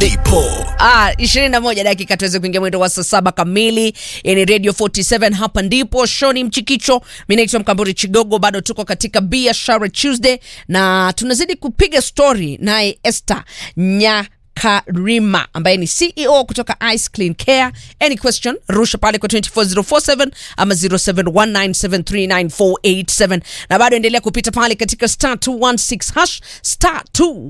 ndipo Ah, 21 dakika tuweze kuingia mwendo wa saa saba kamili. Yani Radio 47 hapa ndipo shoni mchikicho. Mimi naitwa Mkamburi Chigogo, bado tuko katika biashara Tuesday na tunazidi kupiga story naye Esther Nya Karima ambaye ni CEO kutoka Ice Clean Care. Any question, rusha pale kwa 24047 ama 0719739487 na bado endelea kupita pale katika star 216 hash star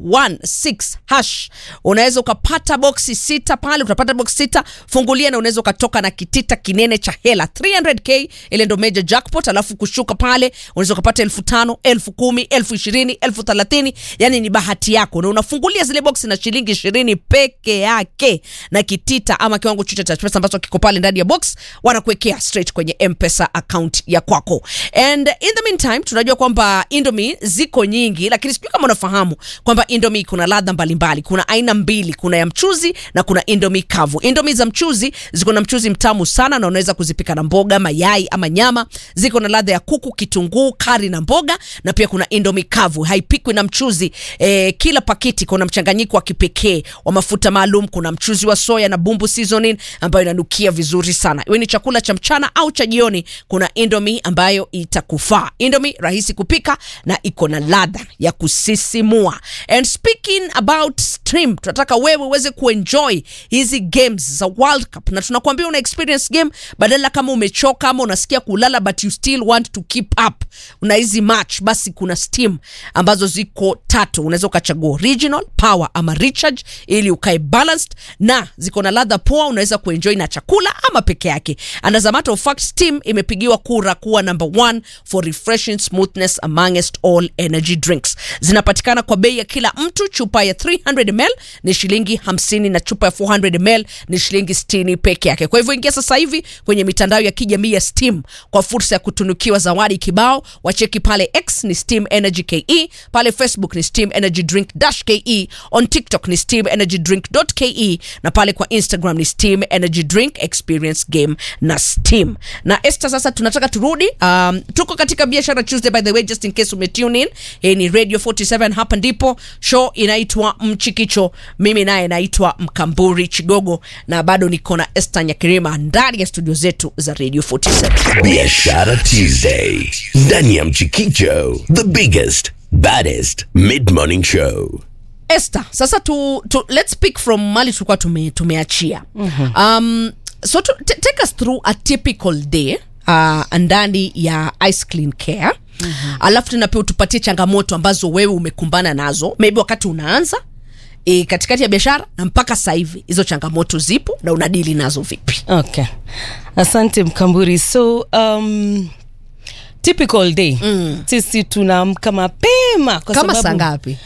216 hash. Unaweza ukapata boksi sita pale, utapata boksi sita, fungulia na unaweza ukatoka na kitita kinene cha hela 300k, ile ndo major jackpot. Alafu kushuka pale unaweza ukapata elfu tano, elfu kumi, elfu ishirini, elfu thelathini. Yani ni bahati yako, na unafungulia zile boksi na shilingi ishirini peke yake na kitita ama kiwango chochote cha pesa ambacho kiko pale ndani ya box, wanakuwekea straight kwenye M-Pesa account ya kwako. And in the meantime, tunajua kwamba Indomie ziko nyingi, lakini sijui kama unafahamu kwamba Indomie kuna ladha mbalimbali. Kuna aina mbili, kuna ya mchuzi na kuna Indomie kavu. Indomie za mchuzi ziko na mchuzi mtamu sana na unaweza kuzipika na mboga, mayai ama nyama. Ziko na ladha ya kuku, kitunguu, kari na mboga, na pia kuna Indomie kavu, haipikwi na mchuzi. E, kila pakiti kuna mchanganyiko wa kipekee wa mafuta maalum. Kuna mchuzi wa soya na bumbu seasoning ambayo inanukia vizuri sana. Iwe ni chakula cha mchana au cha jioni, kuna Indomie ambayo itakufaa. Indomie rahisi kupika na iko na ladha ya kusisimua. And speaking about stream, tunataka wewe uweze kuenjoy hizi games za World Cup, na tunakuambia una experience game badala kama umechoka ama unasikia kulala but you still want to keep up una hizi match, basi kuna Steam ambazo ziko tatu, unaweza ukachagua original, power ama recharge ili ukae balanced, na ziko na ladha poa, unaweza kuenjoy na chakula ama peke yake. And as a matter of fact, Steam imepigiwa kura kuwa number one for refreshing smoothness amongst all energy drinks. Zinapatikana kwa bei ya kila mtu. Chupa ya 300 ml ni shilingi 50 na chupa ya 400 ml ni shilingi 60 peke yake. Kwa hivyo ingia sasa hivi kwenye mitandao ya kijamii ya Steam kwa fursa ya kutunukiwa zawadi kibao. Wacheki pale X ni Steam Energy KE, pale Facebook ni Steam Energy Drink dash KE, on TikTok ni Steam Energy Drink dot KE na pale kwa Instagram ni Steam Energy Drink Experience Game na Steam. Na Esther, sasa tunataka turudi, um, tuko katika biashara Tuesday by the way, just in case umetune in. Hii ni Radio 47, hapa ndipo show inaitwa Mchikicho. Mimi naye naitwa Mkamburi Chigogo na bado niko na Esther Nyakirima ndani ya studio zetu za Radio 47. biashara Tuesday ndani ya Mchikicho, the biggest baddest mid morning show. Esther, sasa tu, tu, let's pick from mali tulikuwa tume, tumeachia um, so to, t- take us through a typical day uh, ndani ya Ice Clean Care alafu tena pia utupatie changamoto ambazo wewe umekumbana nazo maybe wakati unaanza e, katikati ya biashara na mpaka sasa hivi hizo changamoto zipo na unadili nazo vipi? okay asante mkamburi so um, typical day mm. sisi tunaamka mapema kwa Kama saa sababu ngapi?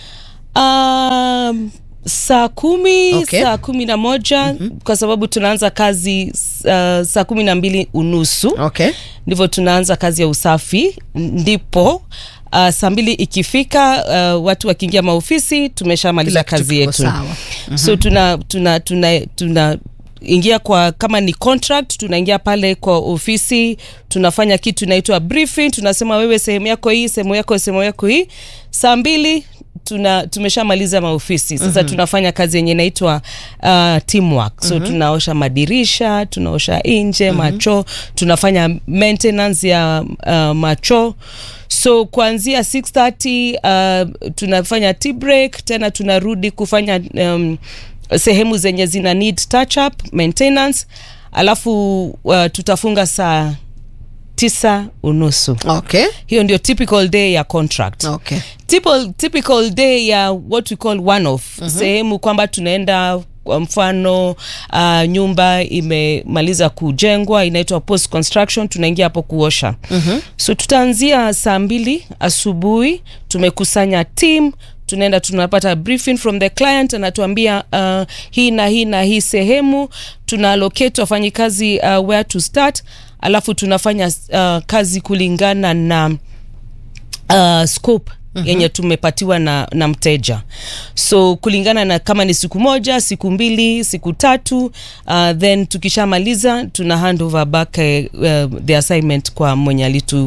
um, saa kumi Okay. saa kumi na moja mm-hmm. kwa sababu tunaanza kazi uh, saa kumi na mbili unusu Okay. ndivyo tunaanza kazi ya usafi ndipo uh, saa mbili ikifika uh, watu wakiingia maofisi tumeshamaliza Kila kitu kazi kiko yetu sawa. mm-hmm. so tuna tuna tuna, tuna ingia kwa kama ni contract tunaingia pale kwa ofisi tunafanya kitu inaitwa briefing tunasema wewe sehemu yako hii sehemu yako sehemu yako hii saa mbili tuna tumeshamaliza maofisi sasa mm-hmm. tunafanya kazi yenye inaitwa uh, teamwork so mm-hmm. tunaosha madirisha tunaosha nje mm-hmm. macho tunafanya maintenance ya uh, macho so kuanzia 630 uh, tunafanya tea break tena tunarudi kufanya um, sehemu zenye zina need touch up maintenance alafu uh, tutafunga saa tisa unusu Okay. hiyo ndio typical day ya contract Okay. typical, typical day ya what we call one off mm-hmm. sehemu kwamba tunaenda kwa mfano uh, nyumba imemaliza kujengwa inaitwa post construction tunaingia hapo kuosha mm-hmm. so tutaanzia saa mbili asubuhi tumekusanya team tunaenda tunapata briefing from the client anatuambia uh, hii na hii na hii sehemu tuna allocate wafanyikazi uh, where to start alafu tunafanya uh, kazi kulingana na uh, scope mm-hmm. yenye tumepatiwa na, na mteja so kulingana na kama ni siku moja siku mbili siku tatu uh, then tukishamaliza tuna hand over back uh, the assignment kwa mwenye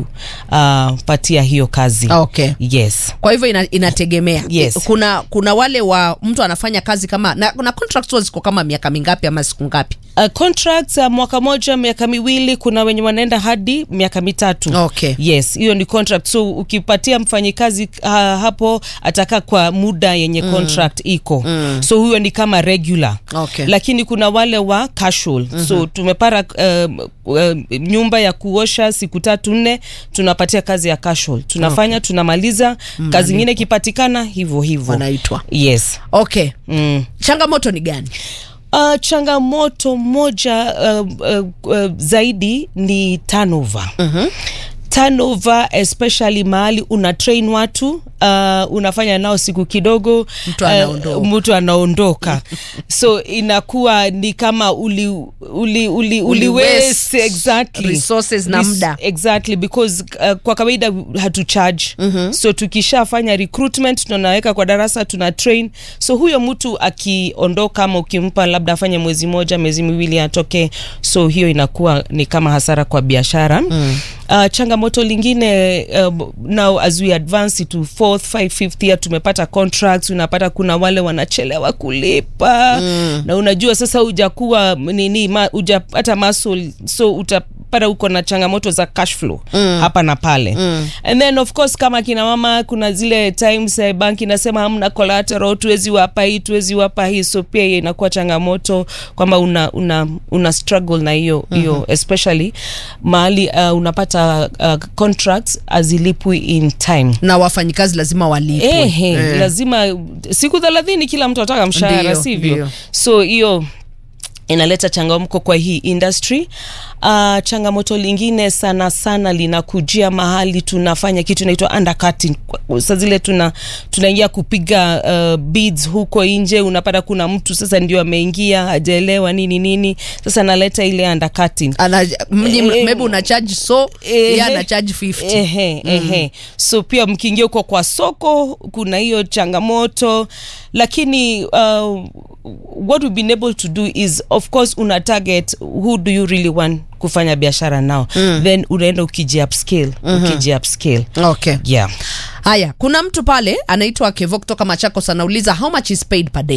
alitupatia uh, hiyo kazi okay yes kwa hivyo ina, inategemea Yes. kuna kuna wale wa mtu anafanya kazi kama na, na contracts huwa ziko kama miaka mingapi ama siku ngapi Uh, contracts uh, mwaka moja miaka miwili kuna wenye wanaenda hadi miaka mitatu Okay. yes hiyo ni contract so ukipatia mfanyikazi uh, hapo atakaa kwa muda yenye mm. contract iko mm. so huyo ni kama regular Okay. lakini kuna wale wa casual mm-hmm. so tumepara um, um, nyumba ya kuosha siku tatu nne tunapatia kazi ya casual tunafanya okay. tunamaliza kazi ingine ikipatikana hivyo hivyo wanaitwa yes okay mm. changamoto ni gani Uh, changamoto moja uh, uh, uh, zaidi ni turnover. Mm-hmm. turnover especially mahali una train watu uh, unafanya nao siku kidogo Mtu anaondoka. uh, mtu anaondoka so inakuwa ni kama uli, uli, uli, uli waste waste exactly resources na Res- muda. exactly because uh, kwa kawaida hatu charge mm-hmm. so tukishafanya recruitment tunaweka kwa darasa tuna train so huyo mtu akiondoka ama ukimpa labda afanye mwezi moja miezi miwili atoke so hiyo inakuwa ni kama hasara kwa biashara mm. Uh, changamoto lingine uh, now as we advance to fourth five fifth year tumepata contracts unapata kuna wale wanachelewa kulipa mm. na unajua sasa hujakuwa nini ma, hujapata muscle so utapata uko na changamoto za cash flow mm. hapa na pale mm. and then of course kama kina mama kuna zile times eh, banki inasema hamna collateral tuwezi wapa hii tuwezi wapa hii so pia hiyo inakuwa changamoto kwamba una, una, una struggle na hiyo hiyo mm-hmm. especially mahali uh, unapata uh, contracts azilipwi in time na wafanyikazi lazima walipwe Ehe, Eh. lazima siku thelathini kila mtu ataka mshahara Ndio, sivyo ndio. so hiyo inaleta changamko kwa hii industry uh, changamoto lingine sana sana linakujia mahali tunafanya kitu inaitwa undercutting sa zile tuna tunaingia kupiga uh, bids huko nje unapata kuna mtu sasa ndio ameingia hajaelewa nini nini sasa naleta ile undercutting Ana, mnyi, Eh, maybe una charge so Ehe. yeye ana charge 50 Ehe, ehe. so pia mkiingia huko kwa soko kuna hiyo changamoto lakini uh, what we've been able to do is of course una target who do you really want kufanya biashara nao mm. then unaenda ukiji upscale mm-hmm. ukiji upscale okay yeah haya kuna mtu pale anaitwa kevo kutoka machakos anauliza how much is paid per day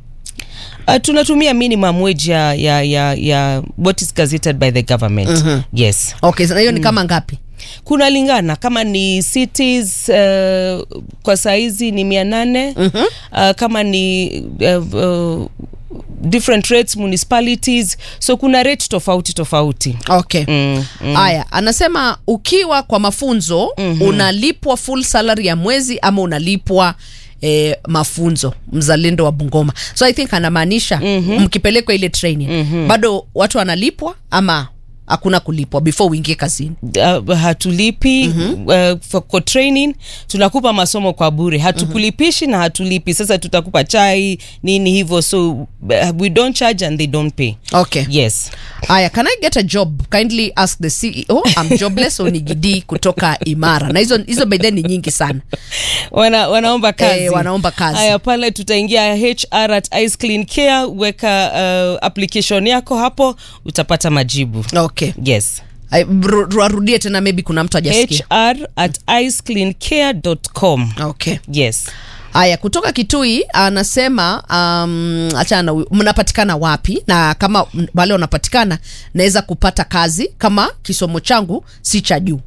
Uh, tunatumia minimum wage ya, ya, ya, ya what is gazetted by the government mm-hmm. yes okay na hiyo ni kama ngapi kuna lingana kama ni cities uh, kwa saizi ni mia nane mm-hmm. uh, kama ni uh, uh, different rates municipalities so kuna rate tofauti tofauti okay mm, mm. haya anasema ukiwa kwa mafunzo mm-hmm. unalipwa full salary ya mwezi ama unalipwa E, mafunzo mzalendo wa bungoma so i think anamaanisha mm-hmm. mkipelekwa ile training mm-hmm. bado watu wanalipwa ama hakuna kulipwa before uingie kazini uh, hatulipi mm-hmm. uh, for, for training tunakupa masomo kwa bure hatukulipishi mm-hmm. na hatulipi sasa tutakupa chai nini hivyo so uh, we don't charge and they don't pay okay yes haya can i get a job kindly ask the ceo I'm jobless onigidi kutoka imara na hizo hizo by then ni nyingi sana wana, wanaomba kazi Eh, wanaomba kazi. haya pale tutaingia hr at ice clean care weka uh, application yako hapo utapata majibu okay yes Ay, ru- warudie tena maybe kuna mtu ajasikia hr at icecleancare.com okay yes haya kutoka kitui anasema um, achana na huyu, mnapatikana wapi na kama m- wale wanapatikana naweza kupata kazi kama kisomo changu si cha juu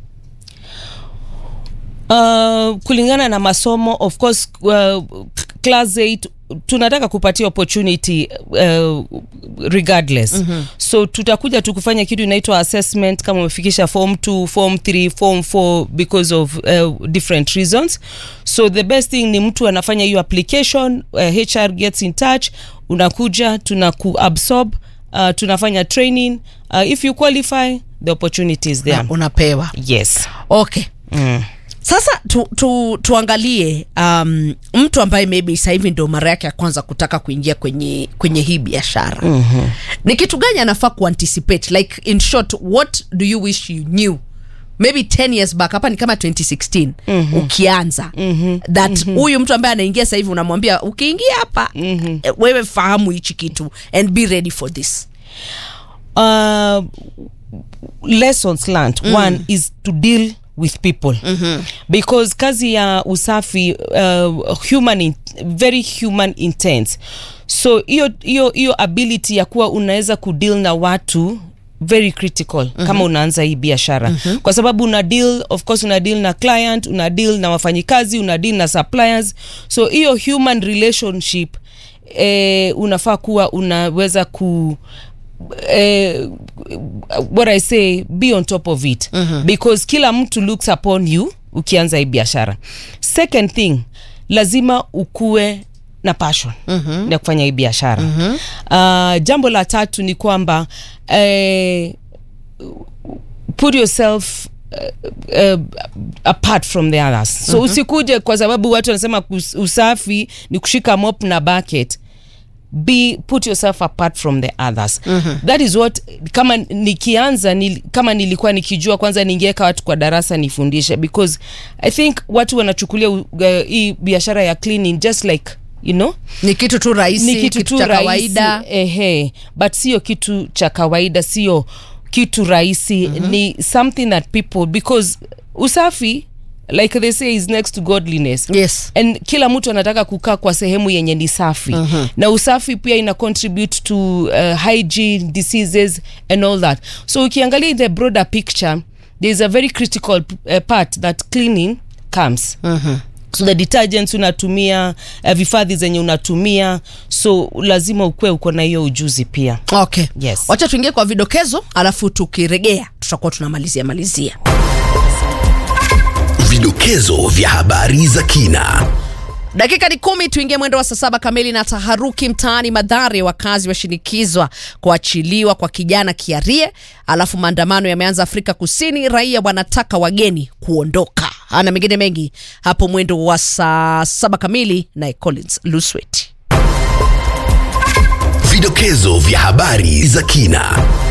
uh, kulingana na masomo of course uh, class 8 tunataka kupatia opportunity uh, regardless mm-hmm. so tutakuja tu kufanya kitu inaitwa assessment kama umefikisha form 2 form 3 form 4 because of uh, different reasons so the best thing ni mtu anafanya hiyo application uh, hr gets in touch unakuja tunakuabsorb uh, tunafanya training uh, if you qualify the opportunity is there Na unapewa yes okay mm. sasa tu, tu, tuangalie um, mtu ambaye maybe sasa hivi ndio mara yake ya kwanza kutaka kuingia kwenye kwenye hii biashara mm-hmm. ni kitu gani anafaa kuanticipate like in short what do you wish you knew maybe 10 years back hapa ni kama 2016 mm-hmm. ukianza mm-hmm. that huyu mm-hmm. mtu ambaye anaingia sasa hivi unamwambia ukiingia hapa mm-hmm. wewe fahamu hichi kitu and be ready for this uh, lessons learned mm. one is to deal with people mm-hmm. because kazi ya usafi uh, human in, very human intense so hiyo hiyo hiyo ability ya kuwa unaweza kudeal na watu very critical mm-hmm. kama unaanza hii biashara mm-hmm. kwa sababu una deal of course una deal na client una deal na wafanyikazi una deal na suppliers so hiyo human relationship eh, unafaa kuwa unaweza ku eh, what I say be on top of it mm-hmm. because kila mtu looks upon you ukianza hii biashara second thing lazima ukue na passion mm-hmm. ya kufanya hii biashara mm-hmm. uh, jambo la tatu ni kwamba eh, put yourself uh, uh, apart from the others so mm-hmm. usikuje kwa sababu watu wanasema kus- usafi ni kushika mop na bucket be put yourself apart from the others mm-hmm. that is what kama nikianza nil, kama nilikuwa nikijua kwanza ningeweka watu kwa darasa nifundishe because i think watu wanachukulia uh, hii biashara ya cleaning just like you know ni kitu tu rahisi ni kitu, tu cha rahisi, kawaida ehe but sio kitu cha kawaida sio kitu rahisi mm-hmm. ni something that people because usafi like they say is next to godliness yes and kila mtu anataka kukaa kwa sehemu yenye ni safi uh-huh. na usafi pia ina contribute to uh, hygiene diseases and all that so ukiangalia in the broader picture there is a very critical uh, part that cleaning comes uh-huh so the detergents unatumia uh, vifadhi zenye unatumia so lazima ukuwe uko na hiyo ujuzi pia okay Yes. wacha tuingie kwa vidokezo alafu tukiregea tutakuwa tunamalizia malizia Vidokezo vya habari za kina. dakika ni kumi tuingie mwendo wa saa saba kamili na taharuki mtaani madhare wakazi washinikizwa kuachiliwa kwa kijana kiarie alafu maandamano yameanza afrika kusini raia wanataka wageni kuondoka ana mengine mengi hapo mwendo wa saa saba kamili naye collins luswet Vidokezo vya habari za kina.